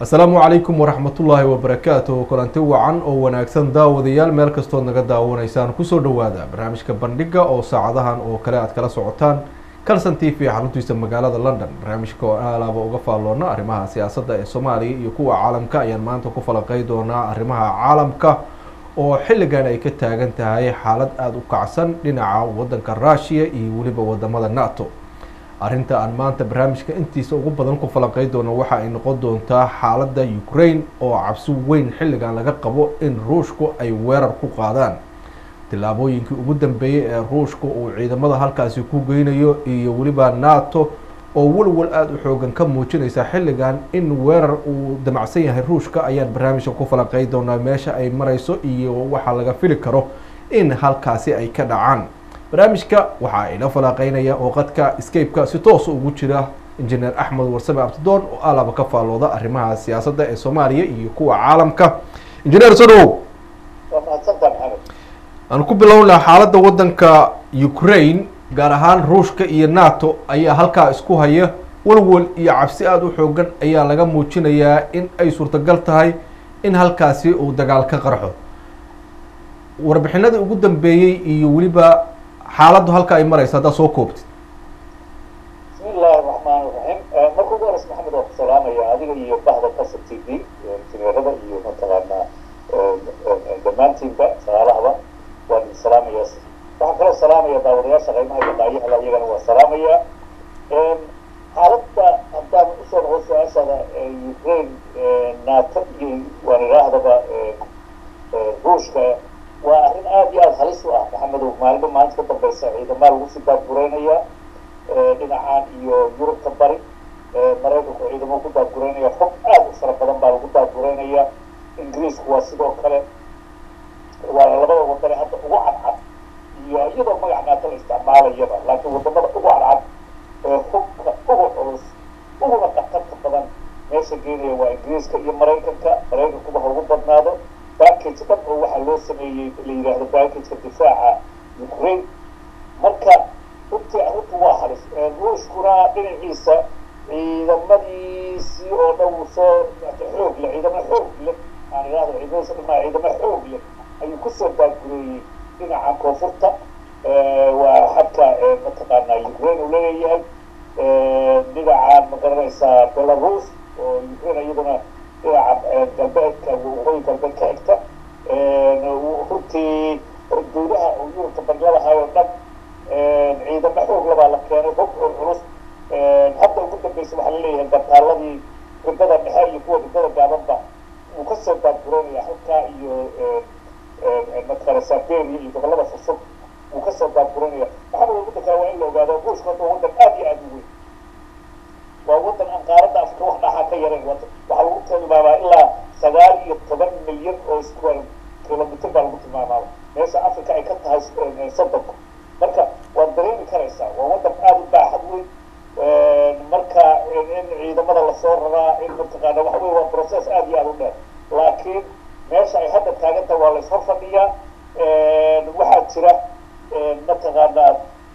asalaamu calaykum waraxmatullaahi wabarakaatuh kulanti wacan oo wanaagsan daawadayaal meel kastood naga daawanaysaan kusoo dhawaada barnaamijka bandhiga oo saacadahan oo kale aad kala socotaan calson t v xaruntiisa magaalada london barnaamijka oo alaaba uga faalloona arrimaha siyaasadda ee soomaaliya iyo kuwa caalamka ayaan maanta ku falaqey doonaa arrimaha caalamka oo xilligan ay ka taagan tahay xaalad aada u kacsan dhinaca waddanka rushiya iyo weliba wadamada nato arrinta aan maanta barnaamijka intiisa ugu badan ku falaqey doono waxa ay noqon doontaa xaaladda ukraine oo cabsi weyn xilligan laga qabo in ruushku ay weerar ku qaadaan tillaabooyinkii ugu dambeeyey ee ruushka uu ciidamada halkaasi ku geynayo iyo weliba nato oo walwal aada u xoogan ka muujinaysa xilligan in weerar uu damacsan yahay ruushka ayaan barnaamijka ku falaqey doonaa meesha ay mareyso iyo waxaa laga fili karo in halkaasi ay ka dhacaan barnaamijka waxaa ila falaqeynaya oo qadka scape-ka si toosa ugu jira injineer axmed warsame abtidoon oo alaba ka faallooda arrimaha siyaasadda ee soomaaliya iyo kuwa caalamka injineer sodow aan ku bilownaa xaaladda waddanka ukraine gaar ahaan ruushka iyo nato ayaa halkaa isku haya walwal iyo cabsi aada u xoogan ayaa laga muujinayaa in ay suurtagal tahay in halkaasi uu dagaal ka qarxo warbixinadii ugu dambeeyey iyo weliba xaaladdu halka ay maraysa haddaad soo koobtid bismi illaahi raxmaan raxiim marka ugu horeys maxamed waa ku salaamaya adiga iyo bahda kasa t v injineerada iyo mataqaanaa dhammaantiinba shaqaalahaba waan idin salaamaya waxaan kaloo salaamaya daawadayaasha qaymaha iyo dhaayahala iyagana waa salaamaya xaaladda haddaan usoo noqo su-aashaada ukraine nato iyo waan idhaahdaba ruushka waa arrin aada iyo aada halis u ah maxamedow maalinba maalinta ka dambeysa ciidamaa lagu sii daadgureynaya dhinacaan iyo yurubta bari maraykanku ciidamo ku daadgureynaya xog aada u fara badan baa lagu daadgureynaya ingiriisku waa sidoo kale waa labada wadane hadda ugu cadcad iyo iyadoo magac naata la isticmaalayaba laakiin wadamada ugu cadcad ee hubka ugu culus uguna khatarta badan meesha geenaya waa ingiriiska iyo maraykanka maraykankuba ha ugu badnaado backage dhan oo waxaa loo sameeyey la yidhaahdo backageka difaaca ukraine marka runtii arrintu waa halis ruushkuna dhinaciisa ciidamadiisii oo dhan uu soo xoog leh ciidamo xoog leh aan idhahdo ciidamadiisa dhamaa ciidamo xoog leh ayuu kusoo baagureeyey dhinaca koonfurta waa xadka mataqaanaa ukraine uu leeyahay dhinacan ma garanaysaa belarus oo ukraine iyaduna dhinaca galbeedka waqooyi galbeed ka xigta runtii dowlaha oo yurubta bangladahay oo dhan ciidamo xoog labaa la keenay hog oo culus hadda ugu dambeysa waxaa laleeyahay gantaaladii ribada dhexe iyo kuwa ribada gaabanba wuu kasoo baadgureynaya halkaa iyo mataqaana siberia iyo gobolada furfur wuu kasoo baadgureynaya maxamed wadda kale waa in la ogaado ruushka hadda wadan aada iyo aada u weyn waa wadan aan qaaradda afrika wax dhaxaa ka yarayn waxaa lagu tilmaamaa ilaa sagaal iyo toban milyan oo square kilomitr baa lagu tilmaamaaba meesha africa ay ka tahay soddonka marka waad dareemi karaysaa waa wadan aada u baaxad weyn marka in ciidamada lasoo raraa in mataqaana waxa wey waa process aada iyo aada u dheer laakiin meesha ay hadda taaganta waa lays hor fadhiyaa waxaa jira mataqaanaa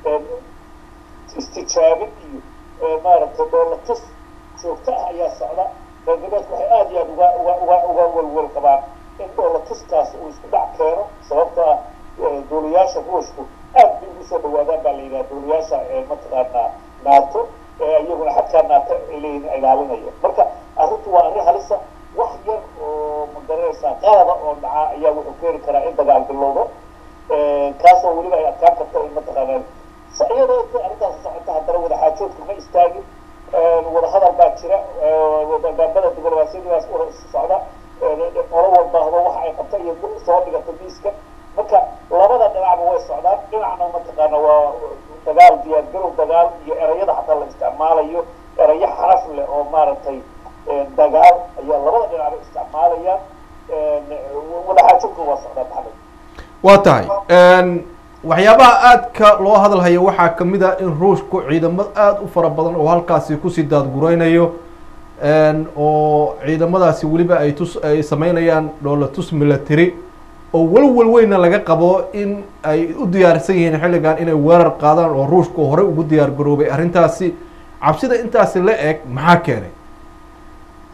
istijaabin iyo maaragtay dhoolatus joogto ah ayaa socda reer galbeedku waxay aada iyo aada uga uga uga uga welwel qabaan in dhoolatuskaas uu isku dhac keeno sababto ah duuliyaasha ruushku aad bay ugu soo dhawaadaan baa la yidhaha duuliyaasha mataqaanaa nato iyaguna xadkaa nato leeyihin ilaalinaya marka arrintu waa arrin halisa wax yar oo magaranaysaa qaada oo dhaca ayaa wuxuu keeni karaa in dagaal bilowdo kaasoo weliba ay adkaan karto in mataqaanaa iyadoo inta arrintaas socota haddana wadaxaajoodku ma istaagin wadahadal baa jira gaabada diblomaasiyadiibaas socda qolo walbaahdo waxa ay qabta iyo soo dhigata miiska marka labada dhinacba way socdaan dhinacna mataqaana waa dagaal diyaargarow dagaal iyo erayada xataa la isticmaalayo erayo xaraf leh oo maaragtay dagaal ayaa labada dhinacba isticmaalayaan wadaxaajoodku waa socdaa maxamed waa tahay waxyaabaha aadka loo hadalhayo waxaa kamid a in ruushku ciidamo aada u fara badan oo halkaasi kusii daadgureynayo oo ciidamadaasi weliba ay tus ay sameynayaan dhoolatus military oo walwal weyna laga qabo in ay u diyaarsan yihiin xilligan inay weerar qaadaan oo ruushku horey ugu diyaar garoobay arrintaasi cabsida intaasi la eg maxaa keenay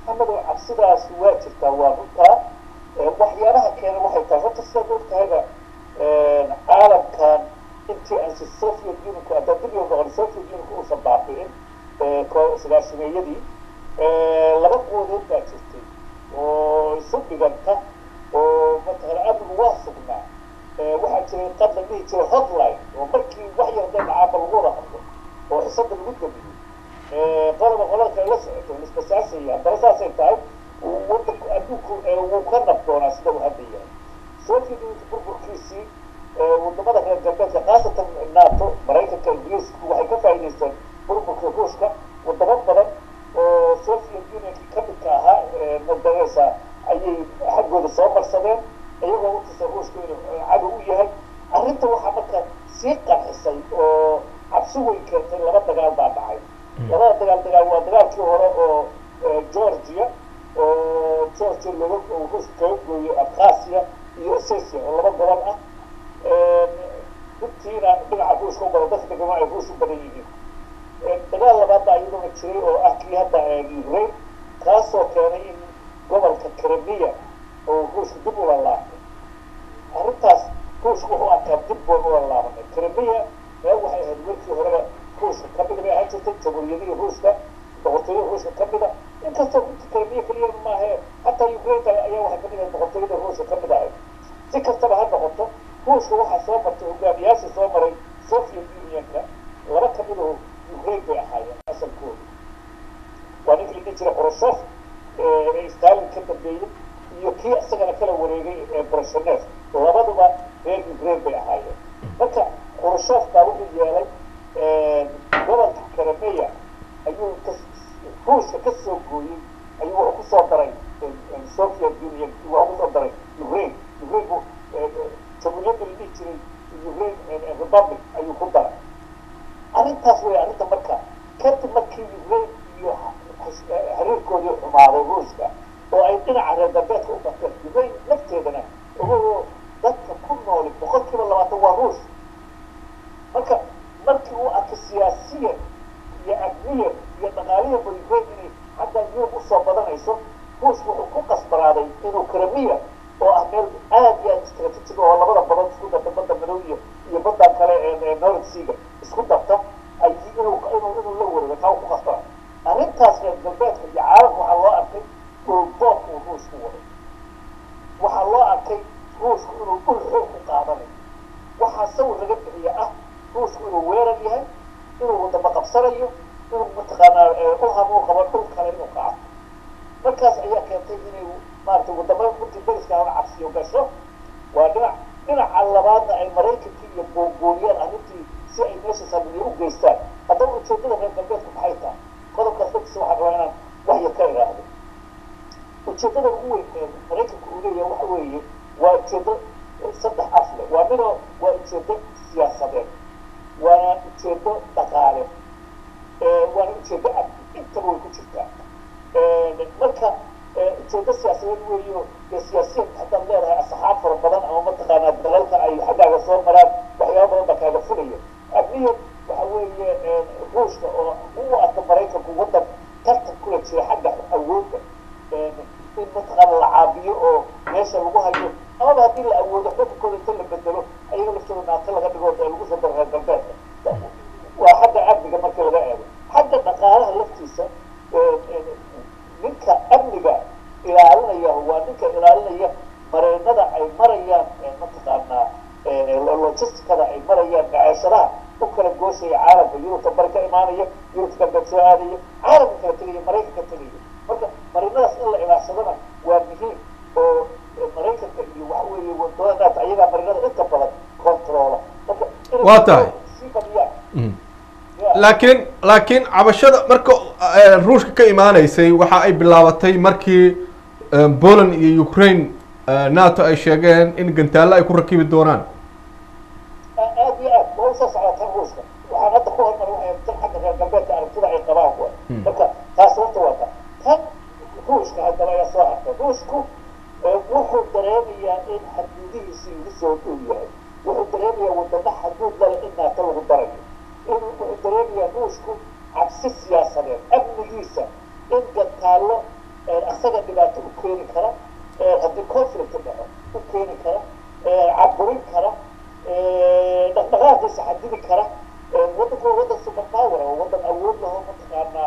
maxamedow cabsidaas waa jirtaa waa runtaa waxyaabaha keena waxay tahay horta sidaad ogtahayba caalamkan intii aansi soviet unionku haddaan dib loo noqon soviet unionku uusan baabi'in sagaashimeeyadii laba quwadood baa jirtay oo isu dhiganta oo mataqana amnigu waa sugnaa waxaa jiray qad la dhihi jiray hotline oo markii wax yar dee dhacaaba lagu wada hadlo oo xisada lagu damiyey qoloba qolada kale la socoto lisbasaasaya haddana saasay tahay wadanku adduunku wuu ka nabdoonaa sida uu hadda yahay soviet unionka burburkiisii wadamada reer galbeedka khaasatan nato maraykanka ingiriisku waxay ka faa'idaysteen burburka ruushka wadamo badan oo soviet unionki ka midka ahaa madareysa ayay xaggooda soo marsadeen iyagoo utusa ruushku inuu cadow u yahay arrinta waxaa marka sii qarxisay oo cabsi weyn keentay laba dagaal baa dhacay labada dagaal dagaal waa dagaalkii hore oo georgia oo georgia laga ruushka kaga gooyey abkhasia iyo ossetia oo laba gobol ah runtiina dhinaca ruushka u badan dadka degama ay ruush u badan yihiin dagaal labaad baa iyaduna jiray oo ah kii hadda ukraine kaasoo keenay in gobolka crimea oo ruushka dib ula laabtay arrintaas ruushka wuxuu arkaa dib boon ula laabanay crimea meel waxay ahayd markii horeba ruushka ka mida bay ahaan jirtay jamhuuriyadihii ruushka boqortooyada ruushka ka mida inkastoo runta crimea keliya maahe hataa ukraine ayaa waxay kamid ahayd boqortooyada ruushka ka mid ahayd si kastaba ha noqoto ruushka waxaa soo martay hogaamiyaashii soo maray soviet unionka laba kamid oo ukraine bay ahaayeen asalkooda waa ninkii la dhihi jiray khrushov ee stalin ka dambeeyey iyo kii isagana kala wareegay ee brashenev labaduba reer ukraine bay ahaayeen marka khrushov baa wuxuu yeelay gobolka crimea ayuu ruushka ka soo gooyey ayuu wuxuu kusoo daray soviet union wuxuu kusoo daray ukraine ukraine bu jamhuuriyadda la dhihi jiray ukraine republic ayuu ku daray arrintaas wey arrinta marka kadib markii ukraine iyo xiriirkoodii xumaaday ruushka oo ay dhinaca reer galbeedka u bateen ukraine lafteedana ogoo dadka ku nooli boqol kiiba labaatan waa ruush marka markii uu arkay siyaasiyan iyo amniyan iyo dhaqaaliyanba ukraine inay xaggan yurub usoo badanayso ruushka wuxuu ku qasbanaaday inuu kremiya oo ah meel aad iyo aad istraatiijig oo labada badan isku darta badda madow iyo iyo baddan kale ee north seaga isku darta ay inuu inuu inuu la wareego taa ku qasbana arrintaas reer galbeedka iyo caalamka waxaa loo arkay dhulboob uu ruushku waday waxaa loo arkay ruushku inuu dhul xoog ku qaadanayo waxaa sawir laga bixiya ah ruushku inuu weerar yahay inuu wadamo qabsanayo inuu mataqaanaa u hamuu qabo dhul kale inuu qaato markaas ayaa keentay inay maaragtay wadamada runtii dariska hana cabsiyo gasho waa dhinac dhinaca labaadna ay maraykankii iyo boonbooniyaan arrintii si ay meesha saamiye u geystaan haddaba ujeedada reer galbeedku maxay tahay qodobkaas laftiisa waxaan rabaa inaan wax yar ka idhaahdo ujeedada ugu weyn ee maraykanka uu leeyahay waxa weeye waa ujeedo saddex af leh waa midoo waa ujeedo siyaasadeed waana ujeedo dhaqaale waana ujeedo amni intaba way ku jirtaa marka ujeedo siyaasadeed weeyo dee siyaasiyan haddaad leedahay asxaab fara badan ama mataqaanaa dalalka ay xaggaaga soo maraan waxyaaba badan baa kaaga fulaya amniyan waxa weeye ruushka oo u arka maraykanku waddan tartan kula jira xagga awoodda in mataqaana la caabiyo oo meesha lagu hayo amaba haddii la awoodo xukunkooda inta la bedelo ayaga laftooda naato laga dhigo ee lagu soo daro reer galbeedka waa xagga amniga marka laga eego xagga dhaqaalaha laftiisa ninka amniga ilaalinaya waa ninka ilaalinaya mareennada ay marayaan mataqaanaa logisticada ay marayaan macaashadaha u kala gooshaya caalamka yurubta bari ka imaanaya yurubta galbeed soo aadaya caalamka kala tegaya maraykanka tegaya marka marinadaas in la ilaashadana waa muhiim oo maraykanka iyo waxa weeye wadamadaas ayagaa marinada inta badan controla marka Waa tahay. sii badiyaan laakiin laakiin cabashada marka eh, ruushka ka imaanaysay waxa ay bilaabatay markii eh, poland iyo ukraine eh, nato ay sheegeen in gantaallo ay ku rakibi doonaan aad iyo aad waa usoo socdaa tan ruushka waxaan hadda ku hormar waxay tan xagga reer galbeedka aragtida ay qabaan kuwa marka taas horta waa ta tan ruushka haddaba ayaa soo hartay ruushku eh, wuxuu dareemayaa in xaduudihiisi ugu soo dhow yahay wuxuu dareemayaa wadamo xaduud lale in naata lagu darayo in wuxuu dareemayaa ruushku cabsi siyaasadeed amnigiisa in gantaallo keeni kara haddii conflict dhaco u keeni kara caburin kara dhaqdhaqaaqiisa xadidi kara waddanku waa waddan superpower oo waddan awood laho mataqaanaa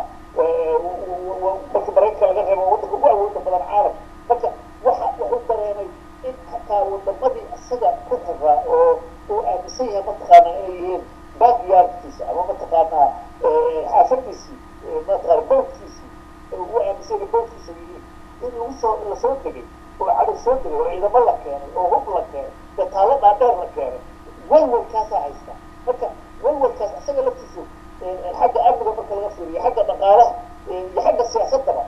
markii maraykanka laga reebo waddanka ugu awooda badan caalam marka waxa wuxuu dareemay in xataa wadamadii isaga ku xiraa oo uu aaminsan yahay mataqaanaa inay yihiin backyardkiisa ama mataqaanaa xaafadiisii mataqaana bowdkiisii uu aaminsan yahay bowdkiisa yihiin in lagu soo lasoo degay oo cadow soo degay oo ciidamo la keenay oo hub la keenay oo taalo dhaadheer la keenay walwalkaasaa haysta marka walwalkaas isaga laftiisu xagga amniga marka laga fiiriyo xagga dhaqaalaha iyo xagga siyaasadaba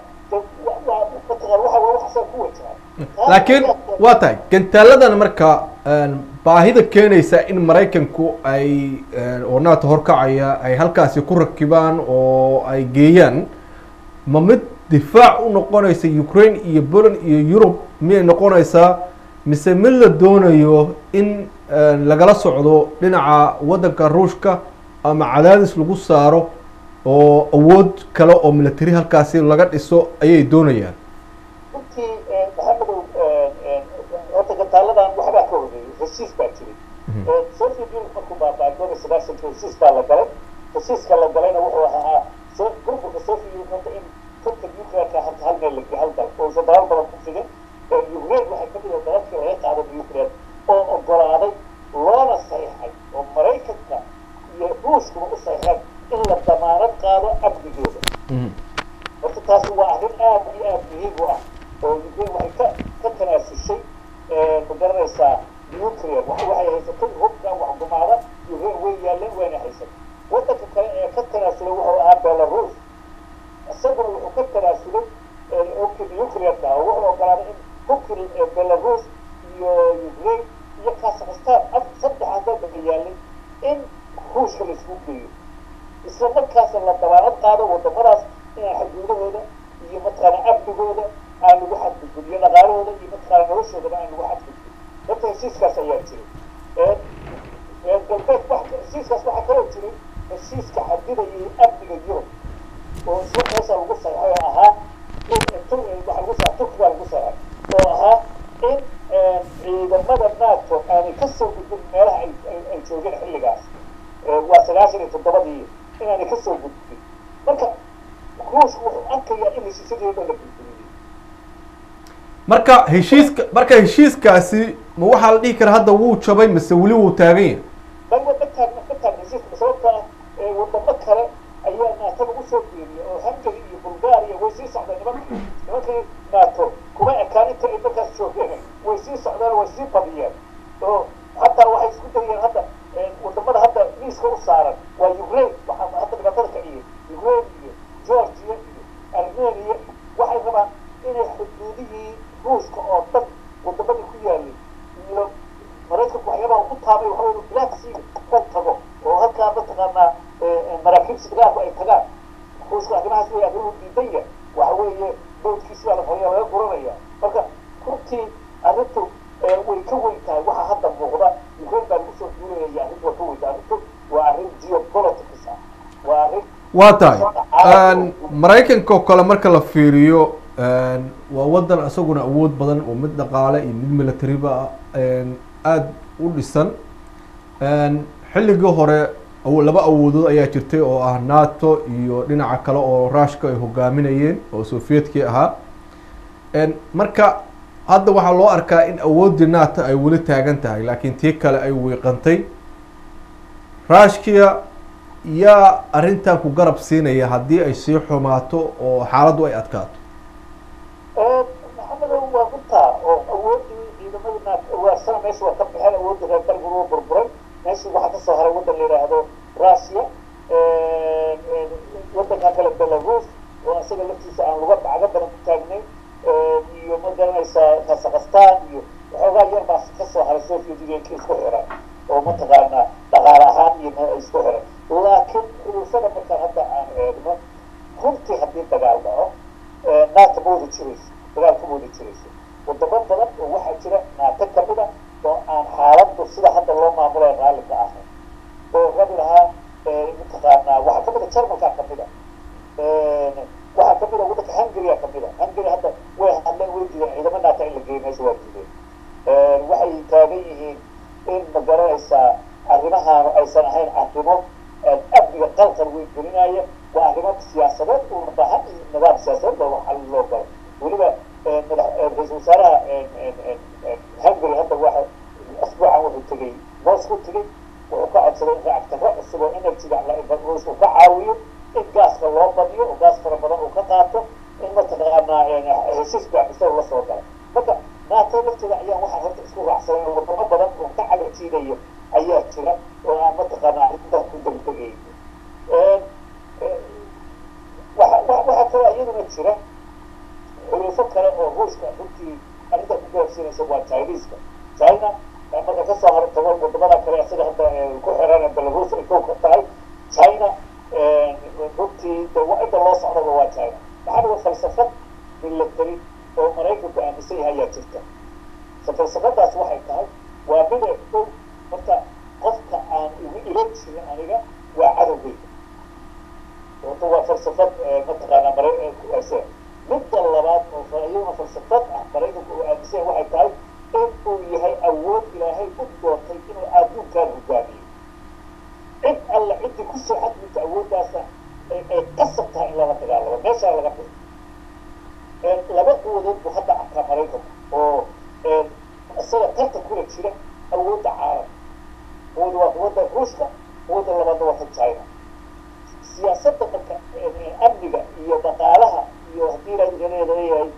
mataqaan waxa waa waxasaa ku wajahan laakiin waa tahay gantaaladan marka baahida keenaysa in maraykanku ay oo nato horkacaya ay halkaasi ku rakibaan oo ay geeyaan ma mid difaac u noqonaysa ukraine iyo poland iyo yurub miyay noqonaysaa mise mid la doonayo in lagala socdo dhinaca waddanka ruushka ama cadaadis lagu saaro oo awood kale oo military halkaasi laga dhiso ayay doonayaan runtii maxamedow horta gantaaladan waxbaa ka horeeyay heshiis baa jiray soviet union markuu baaba'ay koob iyo sagaashanki heshiis baa la galay heshiiska la galayna wuxuu ahaa burburka soviet union horta in turka nuclearka harta hal meel lagi hal dal uusan dalal badan ku figin ukraine waxay kamid ah dalalkii laga qaado nuclear oo ogolaaday loona saxiixay oo maraykanka iyo ruushkuba u saxiixeen in la damaanad qaado amnigooda horta taasi waa arrin aad iyo aad muhiim u ah oo ukraine waxay ka ka tanaasushay ma garanaysaa nuclear waxay haysatay hubka wax gumaada ukraine way yaaleen wayna haysatay waddanka kale ee ka tanaasulay wuxuu ahaa belarus isaguna wuxuu ka tanaasulay nuclearka oo wuxuu ogolaaday in hubkii belarus iyo ukraine iyo kazakhstan saddexaas dalka yaalay in ruushka la isku geeyo isla markaasna la dabaanad qaado wadamadaas inaan xuduudahooda iyo mataqaana amnigooda aan lagu xadgudbin iyo dhaqaalahooda iyo mataqaana noloshoodaba aan lagu xadgudbin horta heshiiskaas ayaa jiray galbeed wax heshiiskaas waxaa kaloo jiray heshiiska xadidayay amniga yurub oo isla meesha lagu saxay oo ahaa in waxa lagu saxay turkiga lagu saxay oo ahaa in ciidamada nato aanay kasoo gudbin meelaha ay ay joogeen xilligaas waa sagaashan iyo toddobadii inaanay kasoo gudbin marka ruushku wuxuu arkayaa in heshiisyadeeda la gudbiyey marka heshiiska marka heshiiskaasi ma waxaa la dhihi karaa hadda wuu jabay mise weli wuu taagan yahay bal ma taagna ma taagna heshiiska sababta ah wadamo kale ayaa nato lagu soo geeriyay oo hungary iyo bulgaria way sii socdeen nimankii nimankii nato kuma ekaan inta ay markaas joogeen way sii socdeen way sii badiyeen oo hataa waxay isku dayeen hadda wadamada hadda miiska u saaran waa ukraine waxaa hadda dhibaatada kaciyey ukraine iyo georgia iyo armenia waxay rabaan inay xuduudihii ruushka oo dhan wadamadii ku yaalay iyo maraykanku waxyaabaha ugu taabay waxa wey black sea ka tago oo halkaa mataqaanaa maraakiibta dagaalku ay tagaan ruushka arrimahaas wey arrimuhu diidan yahay waxa weeye bowdkiisi baa la qoraya laga guranaya marka runtii arrintu way ka weyn tahay waxa hadda muuqda ukraine baa lagu soo duulayaya arrintu waa ka weyn tahay arrintu waa arrin geopolitics ah waa arrin waa tahay maraykanka oo kale marka la fiiriyo waa waddan isaguna awood badan oo mid dhaqaale iyo mid militariba aada u dhisan xilligii hore laba awoodood ayaa jirtay oo ah nato iyo dhinaca kale oo ruushka ay hogaaminayeen oo sovietkii ahaa marka hadda waxaa loo arkaa in awooddii nato ay weli taagan tahay laakiin tii kale ay wiiqantay ruushkia yaa arrintan ku garab siinaya haddii ay sii xumaato oo xaaladdu ay adkaato maxamedow waa runtaa oo awooddii ciidamadii nato waarsana meesha waa ka baxeen awooddii reer galmud waa burburay meeshii waxaa kasoo haray waddan la yidhaahdo russia waddankan kale belarus oo isaga laftiisa aan luga bacga badan ku taagnayn iyo ma garanaysaa kazakhstan iyo waxoogaa yar baa kasoo haray soviet unionka isku xiran oo mataqaanaa dhaqaale ahaan iyo isku xiran laakiin xuluufada markaan hadda aan eegno runtii haddii dagaal dhaco naata ma wada jirayso dagaal kama wada jirayso wadamo badan oo waxaa jira naata kamid a oo aan xaaladdu sida hadda loo maamulay raalli ka ahayn oo rabi lahaa mataqaanaa waxaa kamid a jarmalkaa kamid a waxaa kamid a waddanka hungary kamid a hungary hadda way hadleen way diideen taagan yihiin in ma garanaysaa arrimahaanu aysan ahayn arrimo amniga qalqal weyn gelinaya waa arrimo siyaasadeed uuna baahan in nidaam siyaasadeed looga xal loo galo weliba ra-iisul wasaaraha hungary hadda waxa asbuucan wuxuu tegey moscow tegey wuxuu ka codsaday in lacagtaro cusub oo energyga uu ka caawiyo in gaaska loo badiyo oo gaas fara badan uu ka qaato in mataqaanaa heshiis baaxisada la soo galo marka nato lafteeda ayaa waxaa horta isku raacsanay oo wadamo badan oo ka cagajiinaya ayaa jira oo aan mataqaanaa arrintan ku degdegay waxaa kaloo iyaduna jira xulufo kale oo ruushka runtii arrinta ku gaarsiinaysa waa chineska china marka kasoo hor tago wadamada kale sida hadda ku xiran belarus ay kow ka tahay china runtii de cidda loo socdaba waa china maxaa dhiga falsafad military oo maraykanku aaminsan yahay ayaa jirta falsafadaas waxay tahay waa mida dhow horta qofka aan igu ilo jirin aniga waa cadowgeyga horta waa falsafad mataqaanaa mara midda labaad oo iyaduna falsafad ah maraykanku uu aaminsan yahay waxay tahay in uu yahay awood ilaahay u doortay inuu adduunkaan hogaamiyo cid alla ciddii kusoo xadminta awooddaasa ay qasab tahay in lala dagaalamo meeshaa laga bixi laba quwadood buu hadda arkaa maraykanku oo isaga tartan kula jira awoodda caalamka quwada waa quwadda ruushka quwadda labaadna waa tan china siyaasadda marka amniga iyo dhaqaalaha iyo haddii leeyahay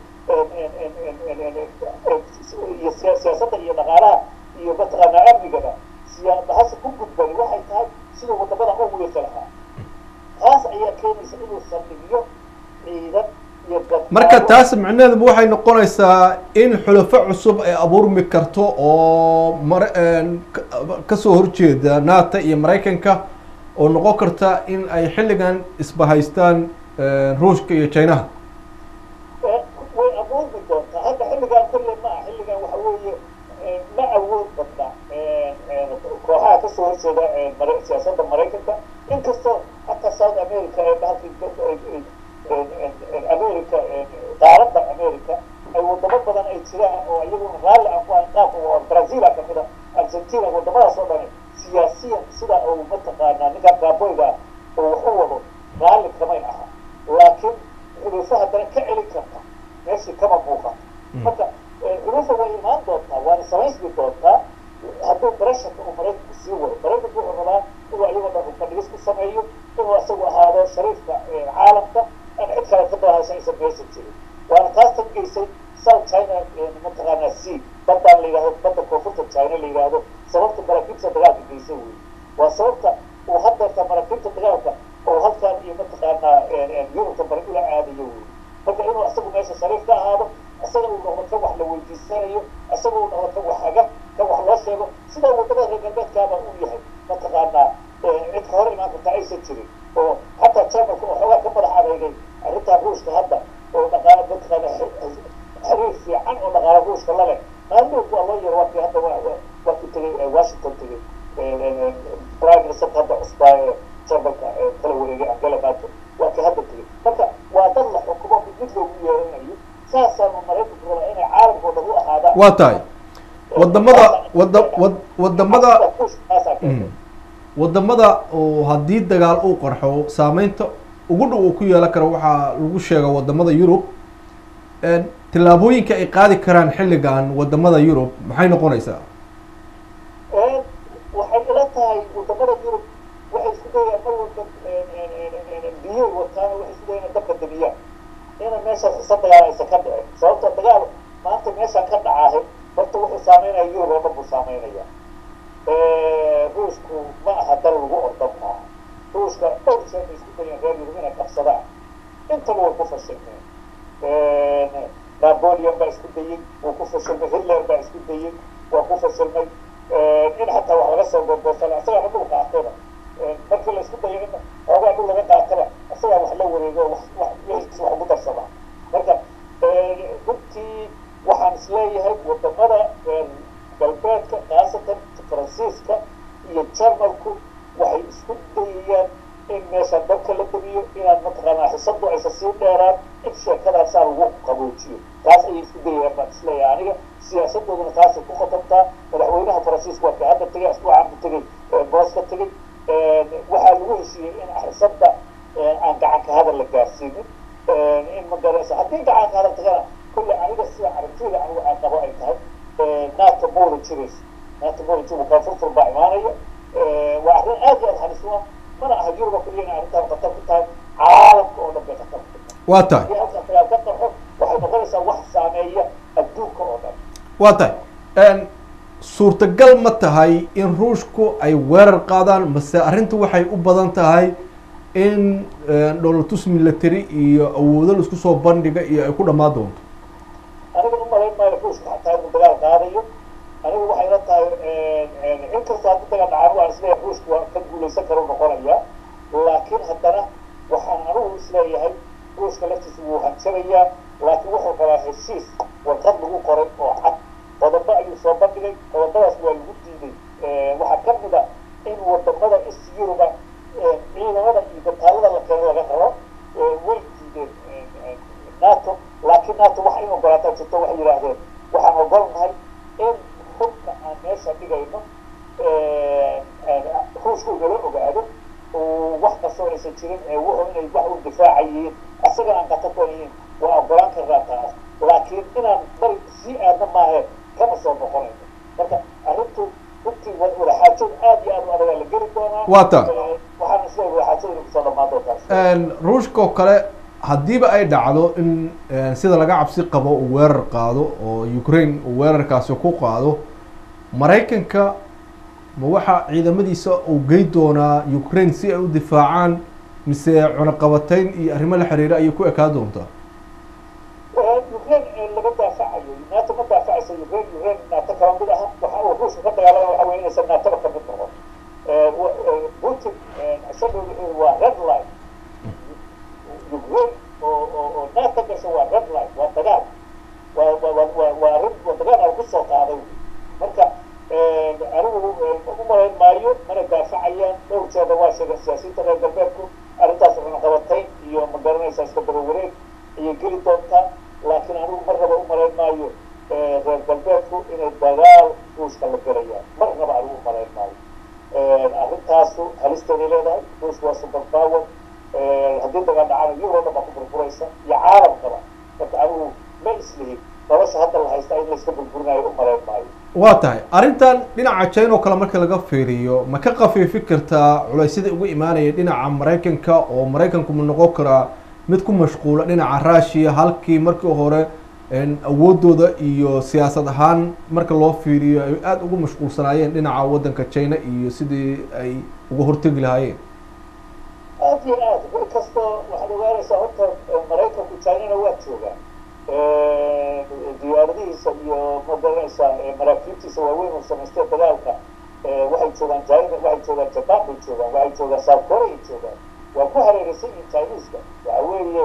iyo siyaasadda iyo dhaqaalaha iyo mataqaanaa amnigaba siyaabahasa ku gudbani waxay tahay siduu wadamada u wiiqi lahaa taas ayaa keenaysa inuu saldhigiyo ciidan iyo marka taas micnaheedu waxay noqonaysaa in xulafo cusub ay abuurmi karto oo mar kasoo horjeeda nato iyo maraykanka oo noqon karta in ay xilligan isbahaystaan ruushka iyo chinaha way abuurmi doontaa hadda xilligan kolle ma ah xilligan waxa weeye ma awood badna kooxaha kasoo horjeeda siyaasadda maraykanka inkastoo hataa south america ee bahalkii america qaaradda america ay wadamo badan ay jiraan oo iyaguna raalli aan ku ahayn qaabka brazil a kamid a argentina wadamadaas oo dhan siyaasiyan sida uu mataqaanaa ninka gaaboyga oo wax u wado raalli kamay aha laakiin xuluufo haddana ka celin karta meeshii kama muuqato marka xuluufa way imaan doontaa waana samaysmi doontaa hadduu barashanka uu maraykanku sii wado maraykanku wuxuu rabaa inuu ayagoo dhan rufadhigis ku sameeyo inuu isagu ahaado shariifka caalamka aan cid kale ka dahasha aysan meesha jirin waana taas tangeysay south china mataqaanaa c baddaan la yidhahdo badda koonfurta china la yidhaahdo sababta maraakiibta dagaalka geysay wey waa sababta uu haddeerta maraakiibta dagaalka oo halkaan iyo mataqaanaa yurubta bari ula aadayo wey marka inuu isagu meesha shariif ka ahaado isaga uu noqdo kan wax la weydiisanayo isaga uu noqdo kan wax haga kan wax loo sheego sida wadamada reer galbeedkaaba uu yahay mataqaanaa cid ka hor imaan karta aysan jirin oo xataa jarmalka oo xoogaa ka madax adeegay arrintaa ruushka hadda oo dhaqaala mataqaana xiriir fiican oo dhaqaala ruushka la leh maalmood waa loo yaro waakii hadda waa ku tegay washington tegay prime ministerka hadda cusbaa ee jarmalka kala wareegay angela merkel waa kii hadda tegay marka waa dad la xukumo mid mid loogu yeeranayo saasaanu maraykanku rabaa inay caalamkoo dhan u ahaadaan waa tahay wadamada wada wad wadamada wadamada oo haddii dagaal uu qarxo saameynta ugu dhow uu ku yeelan karo waxaa lagu sheega wadamada yurub tillaabooyinka ay qaadi karaan xilligan wadamada yurub maxay noqonaysaa waxay ila tahay wadamada yurub waxay isku dayayaan mar walba biyay wataan waxay isku dayayaan dabka damiyaan ina meeshaas isa dagaal aysan ka dhicin sababta dagaal maanta meeshaan ka dhacaahay horta wuxuu saameynaya yurub oo dhan buu saameynaya ruushku ma aha dal lagu ordan maaha ruushka dhowr jeer bay isku dayeen reer yurub inay qabsadaan intaba way ku fashilmeen napoleon baa isku dayey wuu ku fashilmay hitler baa isku dayey waa ku fashilmay in xataa wax laga soo goorgoortala isagaa dhul qaatayba markii la isku dayo in xoogaa dhul laga qaataba isagaa wax la wareego wax wax wixiis wax ugu darsamaa marka runtii waxaan isleeyahay wadamada reer galbeedka khaasatan faransiiska iyo jarmalku waxay isku dayayaan in meeshaan dabka la damiyo inaan mataqaanaa xisadu aysan sii dheeraan in sheekadaasaa lagu qaboojiyo taas ayay isku dayayaan baan isleeyahay aniga siyaasadooduna taasay ku khatabtaa madaxweynaha tegay asbuucaan ku tegay boos ka tegay waxaa lagu heshiiyey in xisadda aan gacanka hadal la gaarsiinin in magaraysa haddii gacanka hadal tagana kulle aniga sida aragtida anigu aan qabo ay tahay nato moola jirayso nato moola jiro koonfurfur baa imaanaya waa arrin aad iyo aad halis u ah mana aha yuruba keliya inay arrintaan khatar ku tahay caalamka oo dhan bay khatar ku tahay waa tahay haddii halkaas dagaal ka qarxo waxay noqonaysaa wax saameeya adduunka oo dhan waa tahay suurtagal ma tahay in ruushku ay weerar qaadaan mase arrintu waxay u badan tahay in dholotus military iyo awoodo la isku soo bandhiga iyo ay ku dhammaan doonto aniga u malayn maayo ruushka xataa inuu dagaal qaadayo anigu waxay la tahay inkastoo haddii dagaal dhacaan waan isleeyahay ruushku waa ka guulaysan karo noqonaya laakiin haddana waxaan anigu isleeyahay ruushka laftiisa wuu hanjabayaa laakiin wuxuu rabaa heshiis warqad lagu qoray oo cad qodobo ayuu soo bandhigay qodobadaas waa lagu diiday waxaa ka mid a in wadamada is yuruba ciidamada iyo gataalada la keeno laga rabo way diideen nato laakiin nato waxa in ogolaataa jirto waxay yidhaahdeen waxaan ogolnahay in hubka aan meesha dhigayno ruushku inala ogaado wax kastoo aysan jirin wuxuu inay wax u difaacayiin asaga aan qatar ku yihiin waa ogolaan karnaa taas laakiin inaan bari sii aadna maahe kama soo noqonayno marka arrintu runtii wadaxaajood aad iyo aad u adagaa la geli doonaa waa ta waxaan isleeyahay wadaxaajada inay kusoo dhamaan doontaas ruushka oo kale haddiiba ay dhacdo in sida laga cabsi qabo uu weerar qaado oo ukraine uu weerarkaasi ku qaado maraykanka ma waxaa ciidamadiisa uu gey doonaa ukraine si ay u difaacaan mise cunaqabatayn iyo arrimo la xiriira ayay ku ekaa doontaa ukraine laga daafacayo nato ma daafacaysa ukraine ukraine nato kala mid aha waxa uu ruushka ka dagaalama waxa weye inaysan naatoba ka mid noqon putin isaga waa red line ukraine oo oo oo nato gasho waa red line waa dagaal waa waa waa waa arrin waa dagaal aan kusoo qaaday marka anigu u malayn maayo mana daafacayaan dhowr jeeda waa sheegeen siyaasiyiinta reer galbeedku arrintaas cunaqabatayn iyo ma garanaysaa iska daba wareeg ayay geli doontaa laakiin anigu mar raba u malayn maayo reer galbeedku inay dagaal ruushka la gelayaan mar raba anigu u malayn maayo arrintaasu halisteeday leedahay ruushka waa super power haddii dagaal dhacana yuroo dhan baa ku burburaysa iyo caalamkaba marka anigu ma islihin nolosha hadda la haysta in layska burburinayo u malayn maayo waa tahay arrintan dhinaca china oo kale marka laga fiiriyo ma ka khafiifi kartaa culaysyada ugu imaanaya dhinaca maraykanka oo maraykanku ma noqon karaa mid ku mashquula dhinaca russia halkii markii hore awoodooda iyo siyaasad ahaan marka loo fiiriyo ay aada ugu mashquulsanaayeen dhinaca waddanka china iyo sidii ay uga hortegi lahaayeen aad iyo aad mid kastoo waxaad ogaanaysaa horta maraykanku chinana waa joogaan diyaaradihiisa iyo magaranaysaa maraakiibtiisa waaweyn uu samaystay dagaalka waxay joogaan china waxay joogaan japan bay joogaan waxay joogaan south korea joogaan waa ku hareeraysan yihin chineska waxa weeye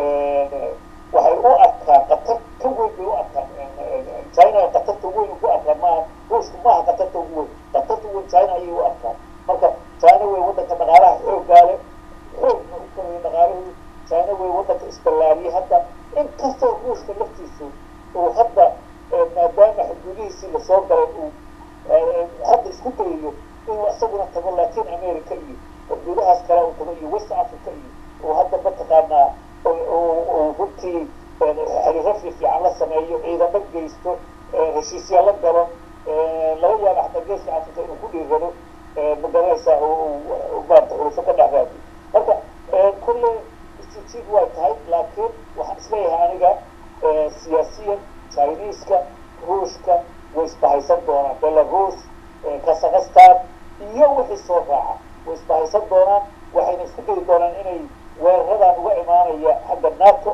waxay u arkaan qatar ka weyn bay u arkaan china qatarta weyn ku arkaan maaha ruushku maaha qatarta ugu weyn qatarta weyn china ayay u arkaan marka china wey waddanka dhaqaalaha xooggaale xoogna u koraya dhaqaalahoodu china wey waddanka isballaariyay hadda inkastoo ruushka laftiisu uu hadda maadaama xuduudihiisii lasoo galay uu hadda isku dayayo inuu isaguna tago latin america iyo xuduudahaas kale uu tago iyo west africa iyo uu hadda mataqaanaa uu runtii xiriiro fiifiican la sameeyo ciidamo geysto heshiisya la galo laga yaaba xataa geeska africa inuu ku dhiirado magaranaysaa maarata xulufo ka dhex raadiyo marka kulle istijid way tahay laakiin waxaan isleeyahay aniga siyaasiyan chineeska ruushka way isbahaysan doonaan belarus kazakhstan iyo wixii soo raaca way isbahaysan doonaan waxayna isku dayi doonaan inay weeraradan uga imaanaya xagga nato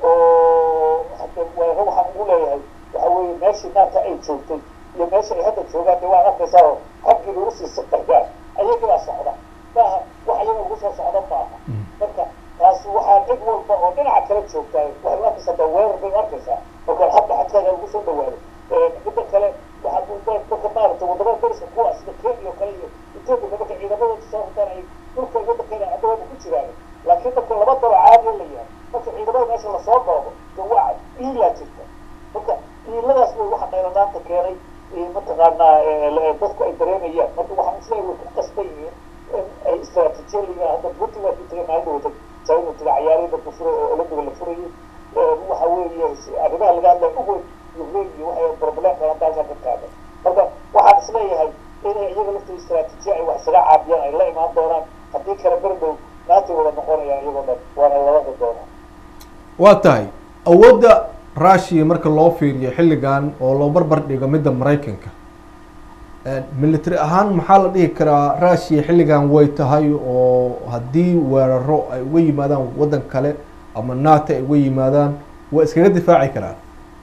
oo hadda weeraro waxaan ugu leeyahay waxa weeye meeshii nato ay joogtay iyo meesha ay hadda joogaan de waan arkaysaa oo xaggii lagu sii siqayaan ayagii baa socda maaha wax ayaga ugu soo socda maaha marka taas waxaa cid walba oo dhinaca kala joogtaa waxay u arkaysaa da weerar bay u arkaysaa marka hadda xadkaaga ugu soo dhawaado midda kale waxaa marka maaragtay wadamada dariska kuwa sida kenya oo kale iyo ethiopia marka ciidamadooda soo hortaan ay dhulka waddankeeda cadawada ku jiraan laakiin marka laba dalo caadiya la yahay marka ciidamada meesha lasoo doodo de waa iilaa jirta marka iiladaas way waxa qayladaanta keenay mataqaanaa dadku ay dareemayaan marka waxaan isleeyahay way ku qasban yihiin in ay istaraatiijiya hadda putin waa ku tagay maalin dhawata china taga cayaarihii dadku furay oo olympiga la furayay waxa weeye arrimaha laga hadlaya ugu ukraine iyo waxay problem badan dalkan ka taagan marka waxaan isleeyahay inay iyaga laftooda istaraatiijiya ay wax isaga caabiyaan ay la imaan doonaan haddii kale berdow naati wada noqonayaan iyagoo dhan waana labada doonaa waa tahay awoodda russia marka loo fiiriyo xilligan oo loo barbar dhigo midda maraykanka military ahaan maxaa la dhihi karaa russia xilligan way tahay oo haddii weeraro ay uga yimaadaan waddan kale ama nato ay uga yimaadaan waa iskaga difaaci karaan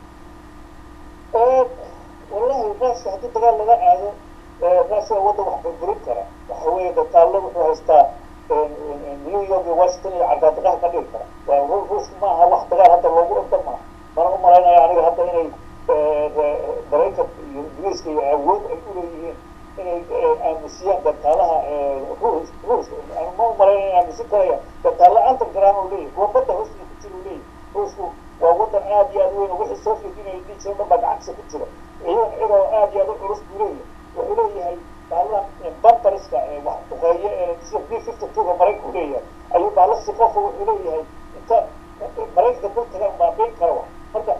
wallahi russia haddii dagaal laga aado russia waddan wax burburin kara waxa weeye dataallo wuxuu haystaa new york iyo washington iyo cardaadiqaha ka dhigi kara waa ruushka maaha wax dagaal hadda loogu orda maaha mana u malaynaya aniga hadda inay maraykan iyo ingiriiska iyo awood ay uleeyihiin inay aamusiyaan gataalaha ruus ruuska ma u malaynaya in aamusin karaya gataalla antargaran uu leeyahy kuwa badda hoostiisa ku jira uu leeyahy ruusku waa waddan aad iyo aad weyn oo wixii soo fiidinaya dhihi jira dhan baa gacantiisa ku jira ciidan ciroo aad iyo aad u culus buu leeyahay wuxuu leeyahay baalaha bantariska wax duqeeye ee sida b fifty two-ga maraykanku leeyahay ayuu baala si qofa wuxuu leeyahay inta maraykanka dul tagaan baabiin kara wa marka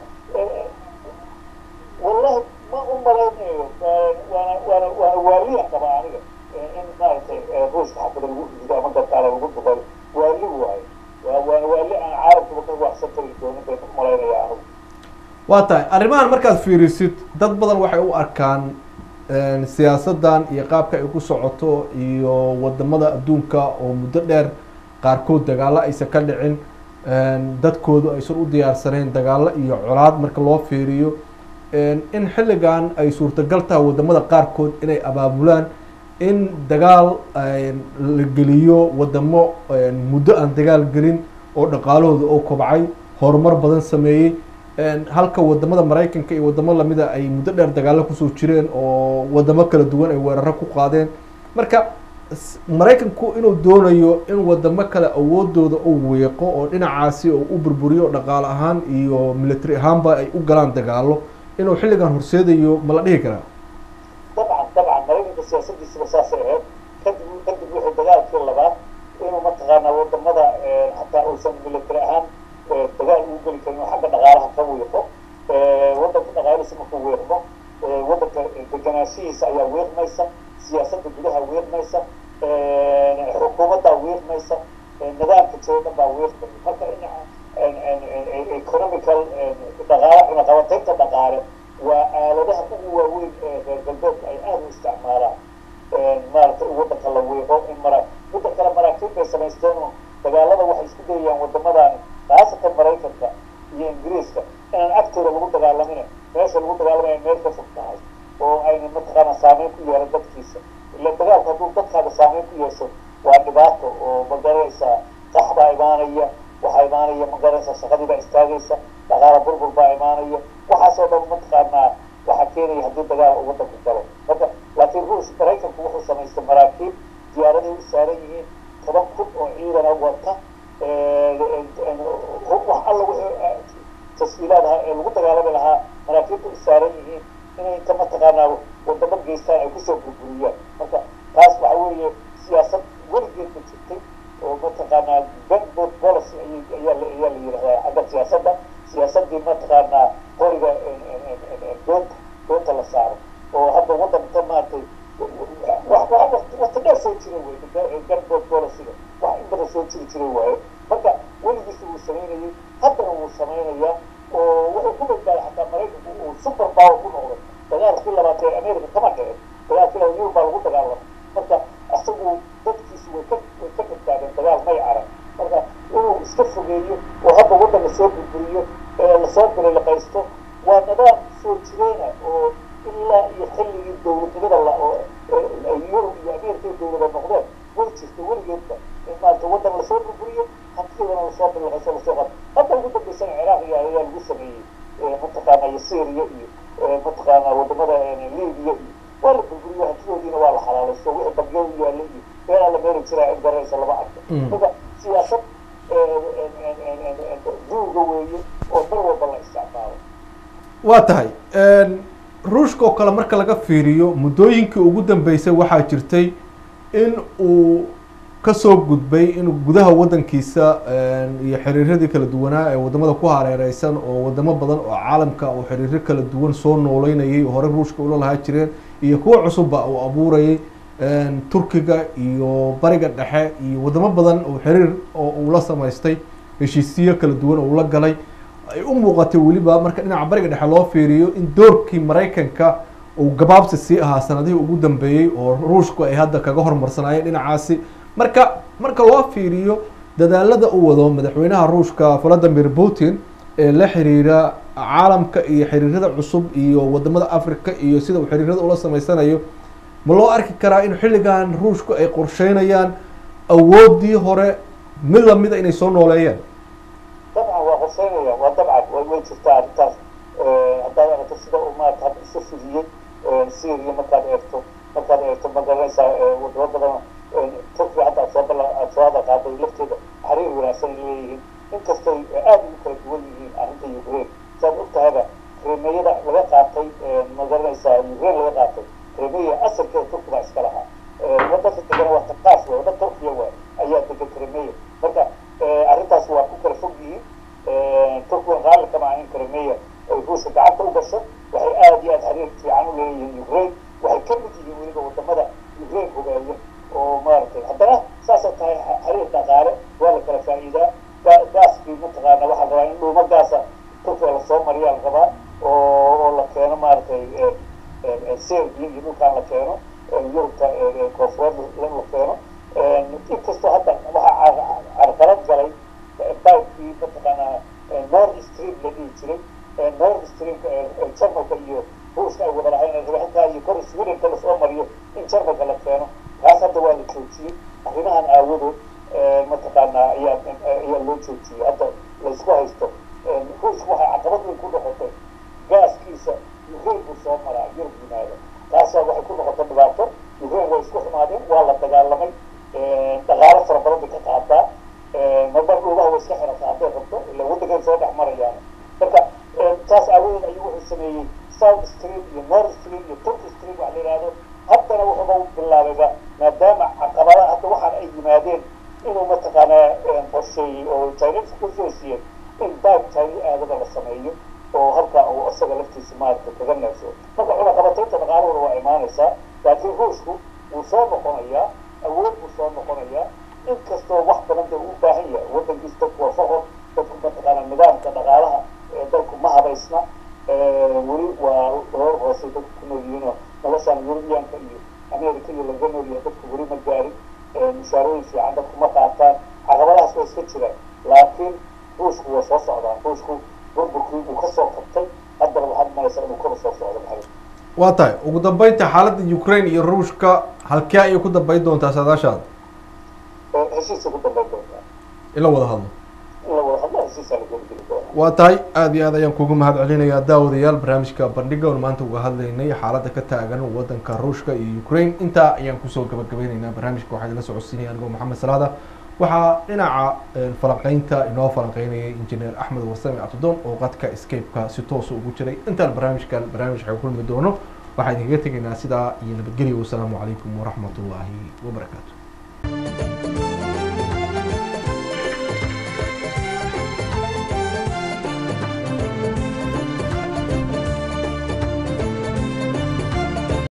wallahi ma u malaynayo waana waana waana waaliya qaba aniga in maaragtay ruushka xabada lagu rido ama gataala lagu duqeeyo waali waayo waa waana waali aan caalamkuba ka waxsan kari doonin bay u malaynaya anigu waa tahay arrimahan markaad fiirisid dad badan waxay u arkaan siyaasaddan iyo qaabka ay ku socoto iyo wadamada adduunka oo muddo dheer qaarkood dagaallo aysan ka dhicin dadkoodu aysan u diyaarsanayn dagaallo iyo colaad marka loo fiiriyo in xilligan ay suurtagal tahay wadamada qaarkood inay abaabulaan in dagaal la geliyo wadamo muddo aan dagaal gelin oo dhaqaalahooda oo kobcay horumar badan sameeyey halka wadamada maraykanka iyo wadamo lamida ay muddo dheer dagaallo kusoo jireen oo wadamo kala duwan ay weeraro ku qaadeen marka maraykanku inuu doonayo in wadamo kale awoodooda uu weeqo oo dhinacaasi oo u burburiyo dhaqaale ahaan iyo military ahaanba ay u galaan dagaalo inuu xilligan horseedayo ma la dhihi karaa dabcan dabcan maraykanka siyaasadiisaba saasay ahayd kadib kadib wixii dagaalkii labaad inuu mataqaanaa wadamada hataa uusan military ahaan dagaal ugu geli karin oo xagga dhaqaalaha ka wiiqo waddanka dhaqaalihiisa markuu wiiqmo waddanka deganaashihiisa ayaa wiiqmaysa siyaasadda gudaha wiiqmaysa xukuumaddaa wiiqmaysa nidaamka jiro dhan baa wiiqmaya marka in economical dhaqaale cunaqabataynta dhaqaale waa aaladaha ugu waaweyn ee reer galbeedka ay aada u isticmaalaan maaragtay in waddanka la wiiqo in mara midda kale maraakiib bay samaysteen oo dagaalada waxay isku dayayaan wadamadaani khaasatan maraykanka iyo ingiriiska inaan agtooda lagu dagaalamin meesha lagu dagaalamaya meel ka fog tahay oo ayna mataqaana saameyn ku yeelan dadkiisa ila dagaalku hadduu dadkaaga saameyn ku yeesho waa dhibaato oo magaranaysaa qax baa imaanaya waxaa imaanaya magaranaysaa shaqadii baa istaagaysa dhaqaala burbur baa imaanaya waxaasoo dhan mataqaanaa waxaa keenaya haddii dagaal uu waddanku galo marka laakiin ruus maraykanku wuxuu samaystay maraakiib diyaaraday u saaran yihiin toban kun oo ciidana wata wax alla wixii taswiilaad ahaa ee lagu dagaalami lahaa maraakiibta u saaran yihiin inay inta mataqaanaa wadamo geystaan ay kusoo burburiyaan marka taas waxa weeye siyaasad weligeed ma jirtay oo mataqaanaa backboard policy ayaa la ayaa la yidhahdaa xagga siyaasadda siyaasaddii mataqaanaa qoriga doonta doonta la saaro oo hadda waddanka maaragtay waqti dheer soo jira wey backboard policyga wax in badan soo jiri jiray waaye marka weligiisa wuu samaynayay haddana wuu samaynayaa oo wuxuu ku badbaaday xataa maraykanku uu super power ku noqday dagaalkii labaad ee america kama dhicin dagaalkii labaad yurub baa lagu dagaalamay marka isagu dadkiisu way ka way ka badbaadeen dagaal may arag marka inuu iska fogeeyo oo hadda waddan lasoo burburiyo ee lasoo bililiqaysto waa nidaam soo jireena oo ilaa iyo xilligii dowladnimada la oo yurub iyo america ay dowlada noqdeen way jirta weligeedba in maarata waddan lasoo burburiyo hantidoodana lasoo bililiqaysto lasoo qado hadda ugu dambeysana ciraaq iyo ayaa lagu sameeyey mataqaana iyo syria iyo mataqaana wadamada libiya iyo waa la burburiyo hantidoodiina waa la xalaalaysto wixii bangiyo u yaalla iyo meelaa la meeri jiraa cid garanaysa lama arko marka siyaasad duuga weeye oo mar walba la isticmaalo waa tahay ruushka oo kale marka laga fiiriyo muddooyinkii ugu dambeysay waxaa jirtay in uu kasoo gudbay inuu gudaha waddankiisa iyo xiriiradii kala duwanaa ee wadamada ku hareereysan oo wadamo badan oo caalamka oo xiriiro kala duwan soo nooleynayay oo hore ruushka ula lahaa jireen iyo kuwo cusubba uu abuurayay turkiga iyo bariga dhexe iyo wadamo badan oo xiriir oo uu la samaystay heshiisiyo kala duwan oo ula galay ay u muuqatay weliba marka dhinaca bariga dhexe loo fiiriyo in doorkii maraykanka uu gabaabsi sii ahaa sanadihii ugu dambeeyey oo ruushku ay hadda kaga hormarsanaayeen dhinacaasi marka marka loo fiiriyo dadaalada uu wado madaxweynaha ruushka valadimir putin ee la xiriira caalamka iyo xiriirada cusub iyo wadamada africa iyo sida uu xiriirada ula samaysanayo ma loo arki karaa in xilligan ruushku ay qorsheynayaan awoodii hore mid lamida inay soo nooleeyaan dabcan waa qorsheynaya waa dabcan way way jirtaa arrintaas haddaad aragto sida uu maarata hadda isu fidiyey syria markaad eegto markaad eegto ma garanaysaa wadamo badan turkiga hadda aad soo bala aad soo hada qaaday lafteeda xiriir wanaagsan ay leeyihiin inkastay aada ugu kala duwan yihiin arrinta ukraine saad ogtahayba krimeeyada laga qaatay ma garanaysaa ukraine laga qaatay krimeya asalkeeda turkiga iska lahaa wadanka degana waa takaas waay wadan turkiya waay ayaa degan krimeya marka arrintaas waa ku kala fog yihiin turkiga raalli kama ahayn krimeya ay ruushka gacanta u gasho waxay aada iyo aada xiriir fiican u leeyihiin ukraine waxay ka mid yihiin weliba wadamada ukraine hogaaya oo maaragtay haddana saasoo tahay xiriir dhaqaale waa la kala faa'iidaa gaaskii mataqaana waxaa rabaa in dhuuma gaasa turkiga lasoo mariyaa la rabaa oo oo la keeno maaragtay serbia iyo dhulkaan la keeno yurubta koonfureed la keeno inkastoo hadda waxaa carqalad galay bawkii mataqaana north stream la dhihi jiray north streamka jarmalka iyo ruushka ay wada lahayn ribaxintaa iyo kor swedenka lasoo mariyo in jarmalka la keeno kaas hadda waa la joojiyey arrimahan aawadood mataqaanaa ayaa ayaa loo joojiyey hadda laysku haysto ruushka waxay caqabad weyn ku noqotay gaaskiisa ukraine buu soo maraa yurub yimaado taasaa waxay ku noqotay dhibaato ukraine way isku xumaadeen waa la dagaalamay dhaqaalo fara badan bay ka qaadaa marmar dhuubaha way iska xirataa hadday rabto ila waddankan soo dhex marayaan marka taas aawadeed ayuu wuxuu sameeyey south stream iyo north stream iyo turk stream waxa la yidhaahdo haddana wuxuuba bilaabayba maadaama caqabada hadda waxaan ay yimaadeen inuu mataqaanaa qorsheeyey oo chinese ku soo siiyey in baab china aadaba la sameeyo oo halkaa uu isaga laftiisa maaragta kaga neefso marka cunaqabataynta dhaqaalahooda waa imaanaysaa laakiin ruushku wuu soo noqonayaa awood buu soo noqonayaa inkastoo wax badan dee uu baahan yahay waddankiisa dadku waa faqor dadku mataqaanaa nidaamka dhaqaalaha ee dalku ma habaysna weli waa hoor hoose dadku ku nool yihiinoo noloshaan yurubiyaanka iyo america iyo laga nool yahay dadku weli ma gaarin mushaarooyin fiican dadku ma qaataan caqabadahaas waa iska jiraan laakiin ruushku waa soo socdaa ruushku burburkii uu kasoo qabtay haddana waxaad malaysaa inuu kaba soo socdo maxay waa tahay ugu dambeynta xaaladda ukraine iyo ruushka halkee ayay ku dambeyn doontaa saadaashaada heshiisa ku dambeyn doontaa in la wada hadlo in la wada hadlo heshiisaa la geli geli doonaa waa tahay aada iyo aad ayaan kugu mahad celinayaa daawadayaal barnaamijka bandhiga oon maanta uga hadlaynay xaaladda ka taagan waddanka ruushka iyo ukraine intaa ayaan kusoo gabagabeyneynaa barnaamijka waxaa idila socodsiinaya anigoo maxamed salaada waxaa dhinaca falanqeynta inoo falanqeynayay injineer axmed wasame abdidoon oo qadka scape-ka si toosa ugu jiray intaan barnaamijkan barnaamij waxay kulmi doono waxaa idinkaga tegaynaa sidaa iyo nabadgelyo wasalaamu calaykum waraxmat ullaahi wabarakaatu